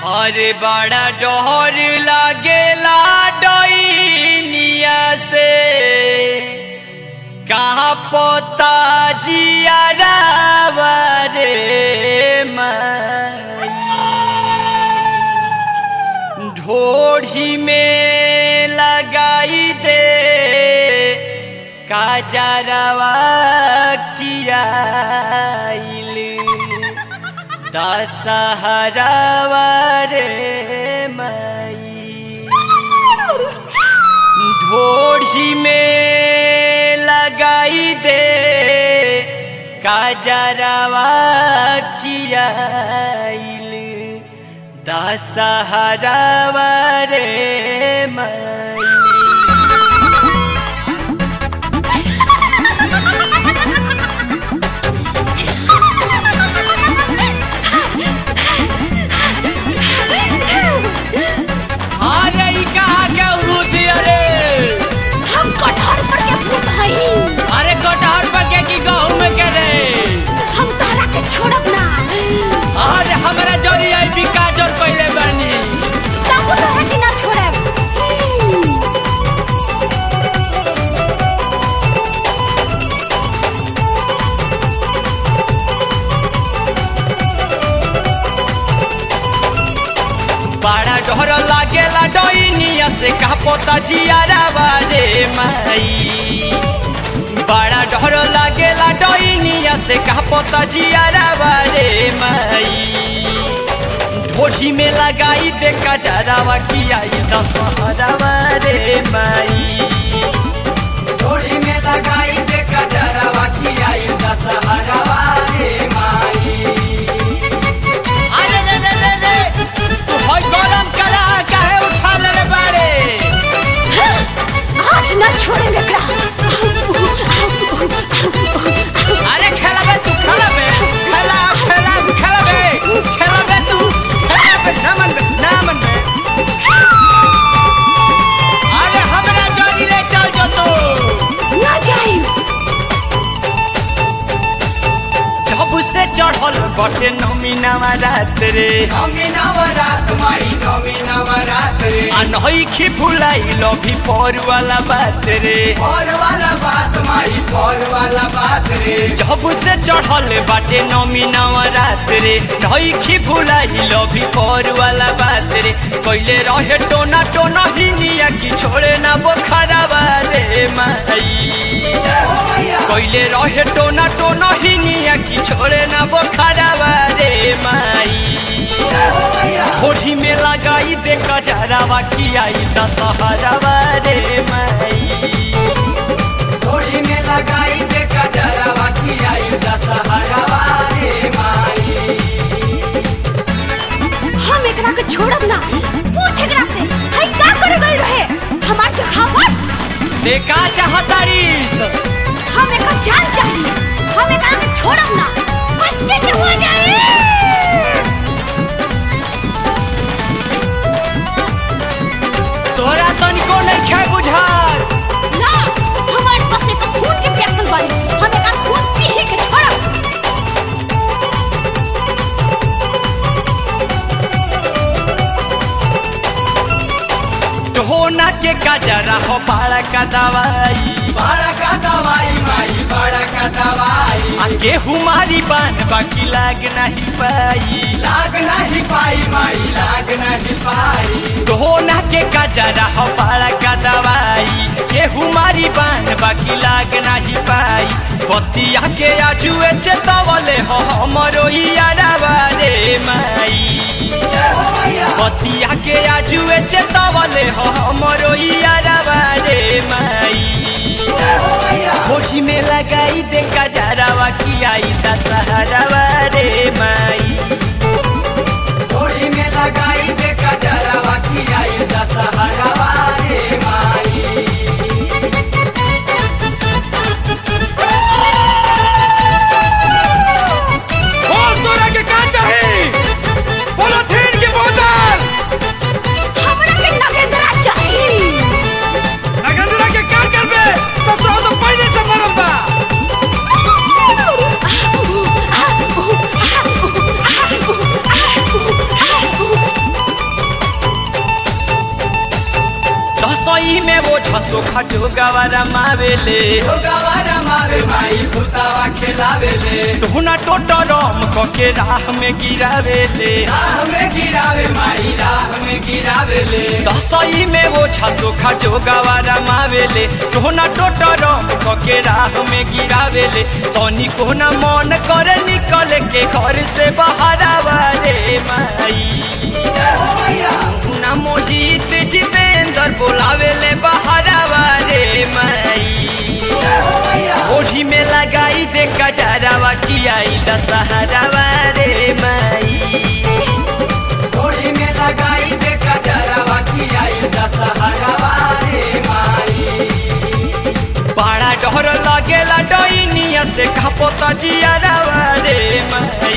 अरे बड़ा डोहर लागेला डोइनिया से कहाँ पोता जियारावा रे माई ढोढ़ी में लगाई दे काजरवा कियाइल दशहरावा रे माई ढोढ़ी में लगाई दे काजरवा कियाइल दशहरावा रे माई अरे ई कहाँ के अमरूद अरे हम कटहर पर के फूट हई अरे कटहर पर के की गहूं में के रे हम तहरा के छोड़ब ना अरे हमरा जोरी आई भी काजल पहले बानी ताकू तहरा के ना छोड़ब बड़ा डर लागेला डोइनिया से का पोता जियारावा रे माई बड़ा डर लागेला डोइनिया से का पोता जियारावा रे माई ढोढ़ी में लगाई दे कजरावा की आई दशहरावा रे माई ढोढ़ी में लगाई दे कजरावा की आई दशहरावा रे माई अरे रे रे रे रे तू होय गरम करा काहे उठा ले रे बाड़े आज ना छोड़े एकरा अरे खेलाबे तू खेलाबे खेला खेला खेलाबे खेलाबे तू खेलाबे ना मन ना मन अरे हमरा जोड़ी ले चल जो तू ना जाई जब से चढ़ल बटे नमीनावा रात रे नमीनावा रात माई नमीनावा रात रे आ नई खी भुलाई लभी पर वाला बात रे पर वाला बात माई पर वाला बात रे जब से चढ़ल बाटे नमीनावा रात रे नई खी भुलाई लभी पर वाला बात रे कइले रहे टोना टोना हिनिया की छोड़े ना बोखरावा रे माई कइले रहे टोना टोना हिनिया की छोड़े ना बोखरावा रे माई होठी में लगाई दे कजरावा की आई दशहरावा रे माई होठी में लगाई दे कजरावा की आई दशहरावा रे माई हम एकरा के छोड़ब ना पूछ एकरा से हई का करे गई रहे हमार के खावत देखा चाहतारीस हम एकर जान चाहिए हम एकरा के छोड़ब ना पत्ते के हो जाए तोरा तनिको नहीं खे बुझार ना हमार पास एक खून के प्यासल बाड़ी हम एकर खून पी ही के छोड़ब ढोना के कजरा हो बाड़ा का दवाई बाड़ा का दवाई माई बाड़ा का दवाई आ गेहूं मारी बान बाकी लाग नहीं पाई लाग नहीं पाई माई लाग नहीं पाई ढोना के कजरा हो बाड़ा का दवाई गेहूं मारी बान बाकी लाग नहीं पाई बतिया के आजुए चेतवले हो हमरो यारावा रे माई बतिया के आजुए चेतवले हो हमरो यारावा रे माई होठी में लगाई दे कजरावा की आई दशहरावा रे माई होठी में लगाई दे कजरावा की आई दशहरावा रे माई बोल तोरा के का चाही पोलोथीन की बोतल हमरा के नगेंद्रा चाहिए नगेंद्रा के का करबे ससुर तो पहले से मरल बा सोखा जोगावारा मावेले जोगावारा मावे माई भूतावा खेलावेले ढोना टोटरम कके राह में गिरावेले राह में गिरावे माई राह में गिरावेले दसई में वो सोखा जोगावारा मावेले ढोना टोटरम कके राह में गिरावेले तनी कोना मन करे निकल के घर से बहारावा रे माई ना मोहित जितेंद्र बोलावेले बहारावा रे माई ओढ़ी में लगाई दे कजरावा की आई दशहरावा रे माई ओढ़ी में लगाई दे कजरावा की आई दशहरावा रे माई बड़ा डर लगेला डईनिया से खपोता जियारावा रे माई